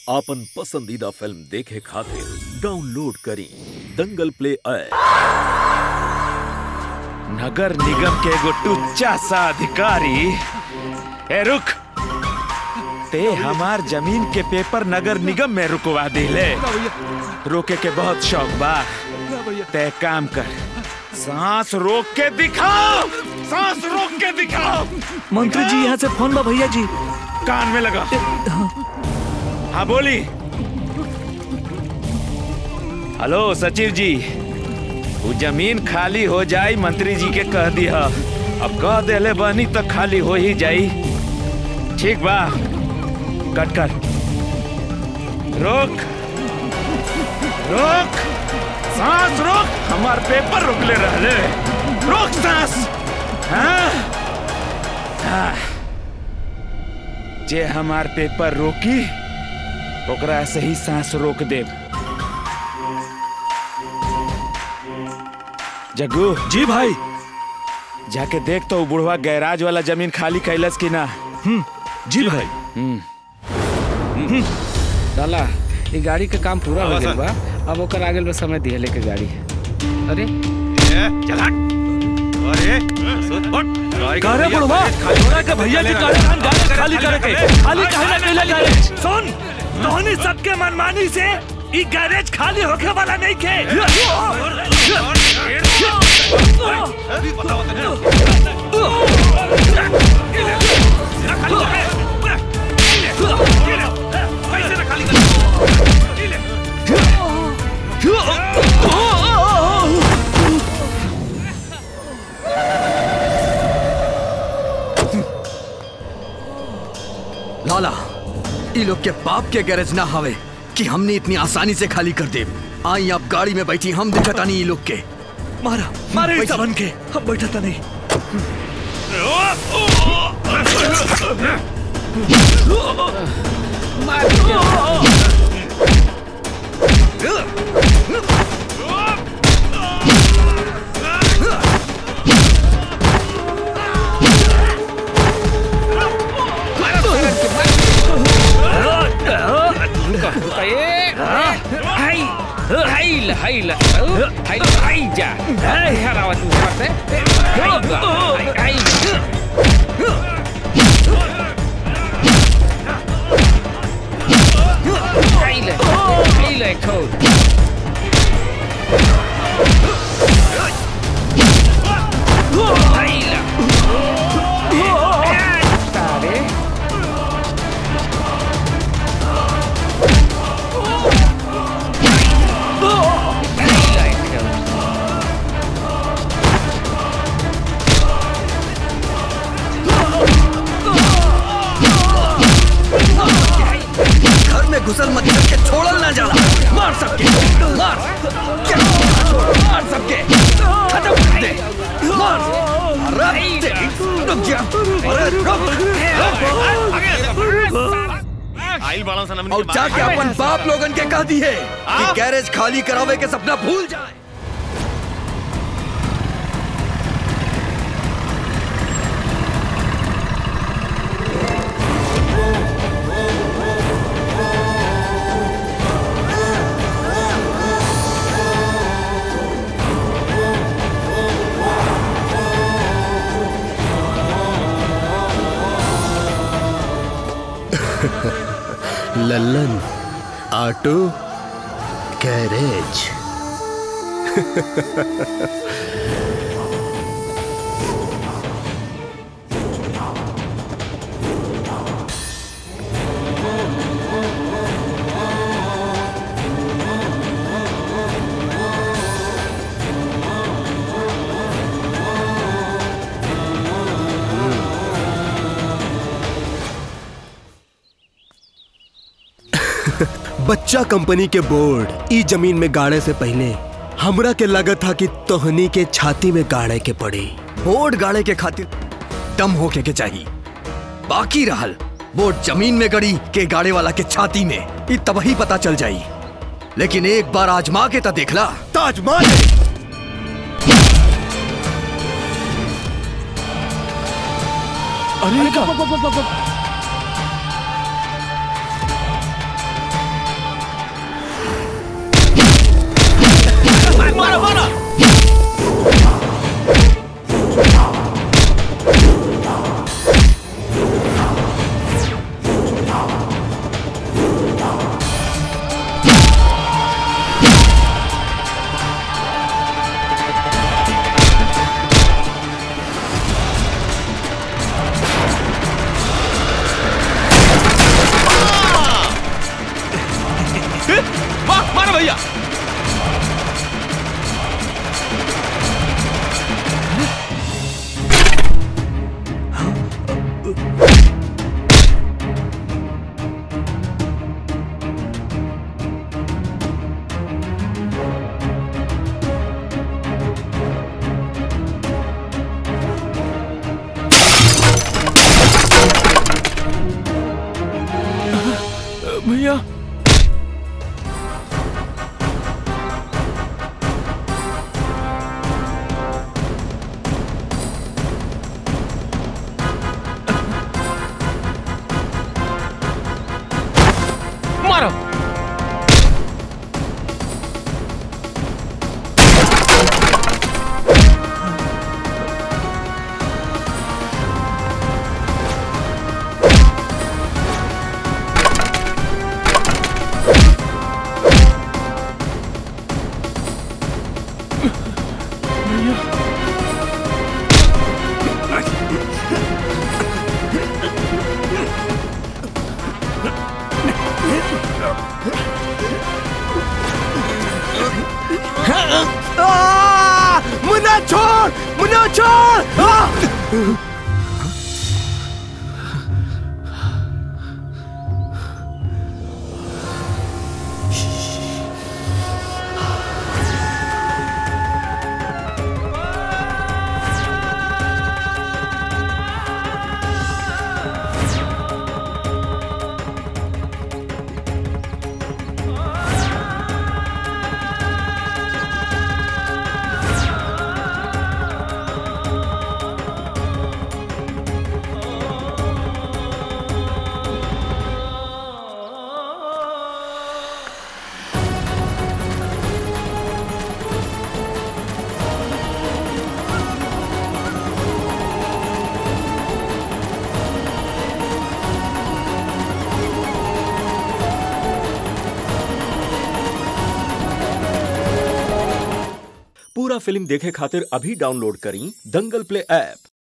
आपन पसंदीदा फिल्म देखे खातिर डाउनलोड करी दंगल प्ले ऐप नगर निगम के एगो टुच्चा सा अधिकारी ए रुक ते हमार जमीन के पेपर नगर निगम में रुकवा दिले रोके के बहुत शौक बा ते काम कर सांस रोक के दिखाओ सांस रोक के दिखाओ मंत्री जी यहाँ से फोन बा भैया जी कान में लगा हाँ बोली हेलो सचिव जी वो जमीन खाली हो जाई मंत्री जी के कह दिया अब कह देले बनी तो खाली हो ही जाई ठीक बा कट कर रोक रोक सांस रोक हमार पेपर रोकले रहले रोक सांस हाँ हाँ जे हमार पेपर रोकी ओकरा से ही सांस रोक देब जग्गू जी भाई जाके देख तो उ बुढ़वा गैराज वाला जमीन खाली कैलस की ना जी भाई साला ये गाड़ी का काम पूरा हो गया बा अब ओकर आगे में समय दिए लेके गाड़ी अरे कारे बुढ़वा छोरा के भैया जी गाड़ी खान गाड़ी खाली करे के खाली काहे ना कैला गैरेज सुन तोहनी सबके मनमानी से ई गैरेज खाली होके वाला नहीं के लाला ई लोग के बाप के गैरेज ना हवे कि हमने इतनी आसानी से खाली कर दे आई आप गाड़ी में बैठी हम दिखता नहीं ई लोग के मारा मारे इस बन के हम बैठा था नहीं ए, हाय हाय ल हाय ल हाय हाय जा हरावा तू से हाय बा हाय हाय हाय ल हाय ल खोल हाय ल तारे हाय ल खोल घर में घुसल मत करके छोड़ल ना जाला मार सबके मार क्या मार सबके खत्म कर दे मार अरे तेरी रुक जा अरे रुक और जाके अपन बाप लोगन के कह दी है कि गैरेज खाली करावे के सपना भूल जाए लल्लन ऑटो गैरेज बच्चा कंपनी के बोर्ड ई जमीन में गाड़े से पहले हमरा के लगत था कि तोहनी के छाती में गाड़े के पड़ी बोर्ड गाड़े के खातिर दम होके के चाहिए बाकी रहल बोर्ड जमीन में गड़ी के गाड़े वाला के छाती में ये तब ही पता चल जाई लेकिन एक बार आजमा के तो देखला ताजमहल अरे का भैया मारो आ! मुन्ना छोड़ मुन्ना छोड़ आ! पूरा फिल्म देखे खातिर अभी डाउनलोड करी दंगल प्ले ऐप